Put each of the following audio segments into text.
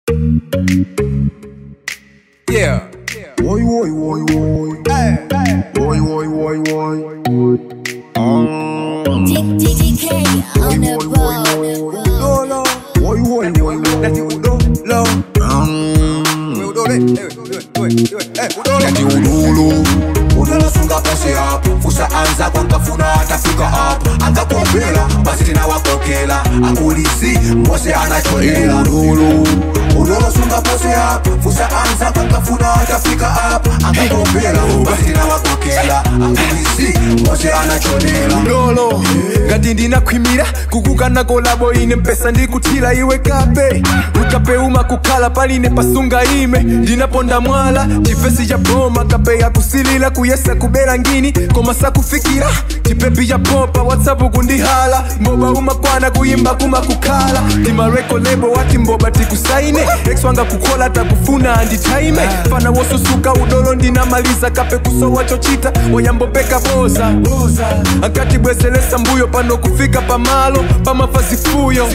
Yeah. Woi, woi, woi, woi. Hey, hey. Woi, woi, woi, woi. Um, DK on the road. Dolo. woi, woi, woi, Dati woi. udolo. Um, We udole. Eh, do it, do it, do it. Eh, udole. Dati ululu. unalosunga pose hapo fusa anza kwankafuna atafika hapo akakombela basi tena wakokela akulisi mose anacholela Ululu. unalosunga pose hapo fusa anza kwankafuna atafika hapo akakombela basi tena wakokela akulisi mose anacholela Dolo. ngati ndinakhwimira kukukana kolabo ine mpesa ndikuthira iwe kape utapeuma kukhala paline pasunga ime ndinaponda mwala chifesi cha boma kape yakusilila kuyesa kubera ngini koma sakufikira chipepi cha popa whatsapp kundihala mboba umakwana kuyimba kuma kukhala ndimareko lebo wati mboba tikusaine ex wanga kukhola takufuna anditaime fana wosusuka udolo ndinamaliza kape kusowa chochita wanyambopeka boza ankati bwezelesa mbuyo pano kufika pamalo pamafazifuyo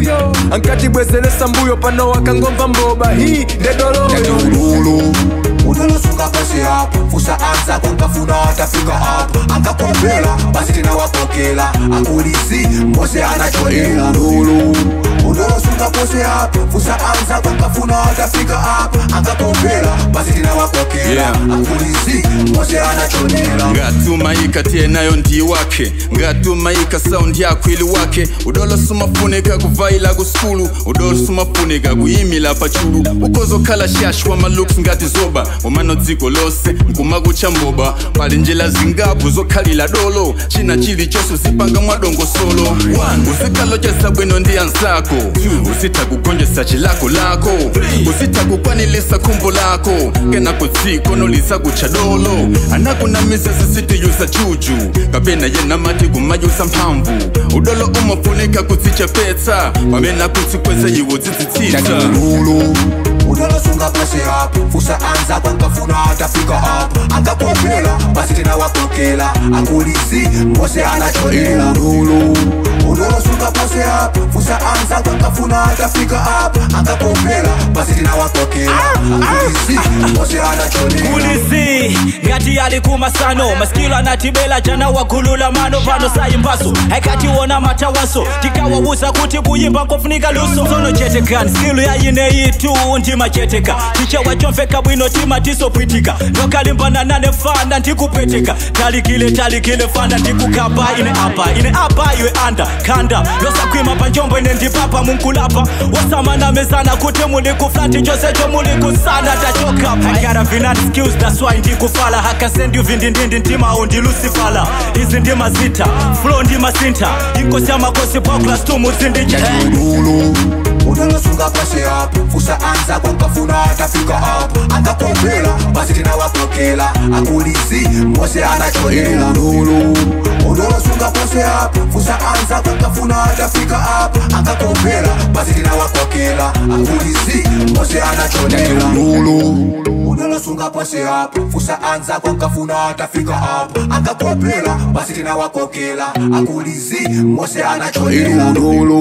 ankati bwezelesa mbuyo pano wakangomva mboba hii ndedolo Dati ululu. unalosunga pose hapo fusa anza kwankafuna atafika hapo akakombela basi tena wakokela akulisi mose anacholela Ululu. unalosunga pose hapo fusa anza kwankafuna atafika hapo akakombela basi tena wakokela Yeah. akulisi mose anacholela ngatumayika tiye nayo ndi wake ngatumayika saundi yako ili wake udolo sumafunika kuvaila kusukulu udolo sumafunika kuyimila pachulu ukozokhala shashwa malooks ngati zoba umano dziko lose mkuma kucha mboba pali njira zingapo zokhalira dolo china chilichonse usipanga mwadongosolo usikalo chesa bwino ndi ansako usitha kugonjesa chilako lako usitha kukwanilisa khumbo lako kenako dziko nolisa kucha dolo anakunamisa sisitiyusa chuchu kapena yena mati kumayusa mphamvu udolo umafunika kudzichepetsa pamena kutsikweza iwo Dati dzidzitsitsa ululu. unalosunga pose hapo fusa anza kwankafuna atafika hapo akakombela basi tena wakokela akulisi mose anacholela Ululu. unalosunga pose hapo fusa anza kwankafuna atafika hapo akakombela basi tena wakokela akulisi mose anacholela kulisi ngati ali kumasano masikilo anatibela jana wakhulula mano pano sayimbaso aikatiwona matawaso tikawawuza kuti kuyimba nkofunika luso sono chetekani skilu yayineyitu ndimacheteka tichewa chomveka bwino tima tisopwitika ndokalimbana nane fana ndikupweteka talikile talikile fana ndikukapa ine apa ine apa iwe anda khanda losakhwima panjombo ine ndipapa munkulapa wosamanamezana kuti muli kuflati chosecho muli kusana tachoka I got a vinat skills that's why ndikufala hakasendi uvindindindi ndimawo ndilusifala izi ndimazita flow ndimasinta inkosi yamakosi paclas tumuzindiche Ululu. unalosunga pose hapo fusa anza kwankafuna atafika hapo akakombela basi tena wakokela akulisi mose anacholela Ululu. unalosunga pose hapo fusa anza kwankafuna atafika hapo akakombela basi tena wakokela akulisi mose anacholela Ululu. unalosunga pose hapo fusa anza kwankafuna atafika hapo akakombela basi tena wakokela akulisi mose anacholela Ululu.